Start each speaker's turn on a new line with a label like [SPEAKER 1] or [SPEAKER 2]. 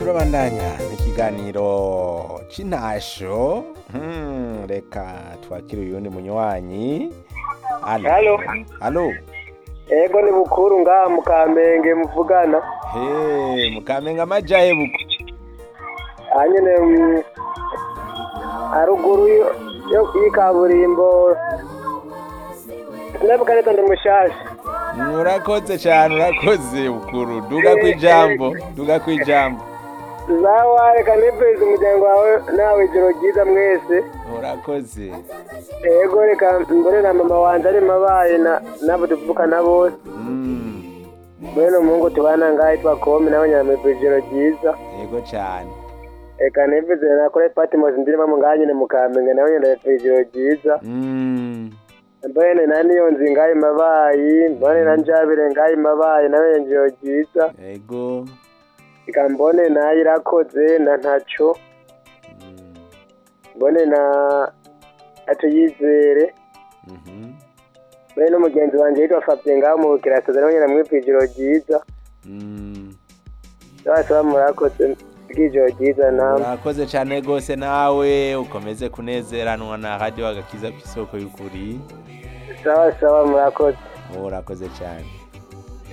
[SPEAKER 1] turabandanya n'ikiganiro c'intasho Hmm, reka twakire uyundi munywanyi Alo.
[SPEAKER 2] Halo.
[SPEAKER 1] Alo.
[SPEAKER 2] Ego ni bukuru ngaha mu Kamenge muvugana.
[SPEAKER 1] He, mukamenga amajahe buko.
[SPEAKER 2] Hanyene mm, haruguru yo- yo y'ikaburimbo. Sinavuga neza ndi mushasha.
[SPEAKER 1] Urakoze cyane urakoze bukuru. Duga kwijambo, duga kwijambo.
[SPEAKER 2] Zawa reka nipfurize umuryango wawe nawe ijoro ryiza mwese.
[SPEAKER 1] Urakoze.
[SPEAKER 2] Ego reka mbone na mama wanje ari mabaye na nabo tuvukana bose.
[SPEAKER 1] Mm.
[SPEAKER 2] Mwene umuhungu tubana ngaha yitwa Komi nawe nyamwifurije ijoro ryiza.
[SPEAKER 1] Yego cyane.
[SPEAKER 2] Reka nipfurize na kure Patmos ndirimo mu ngaha nyene mu Kamenge nawe nyamwifurije ijoro ryiza.
[SPEAKER 1] Mm.
[SPEAKER 2] mbone na niyo nzi ngayi mabayi mbone na njabire ngayi mabayi nawe njiro ryiza
[SPEAKER 1] Yego.
[SPEAKER 2] reka mbone nayo irakoze na ntaco
[SPEAKER 1] Mm.
[SPEAKER 2] mbone na atuyizere
[SPEAKER 1] Mhm.
[SPEAKER 2] mbone n'umugenzi wanje yitwa Fabien ngaho mu bukirasaza nawe nyene mwipfa ijoro ryiza
[SPEAKER 1] Mm.
[SPEAKER 2] bose murakoze bw'ijoro ryiza namwe
[SPEAKER 1] Urakoze cyane gose nawe ukomeze kunezeranwa na radio agakiza kw'isoko y'ukuri.
[SPEAKER 2] sawa sawa murakoze
[SPEAKER 1] Urakoze cyane.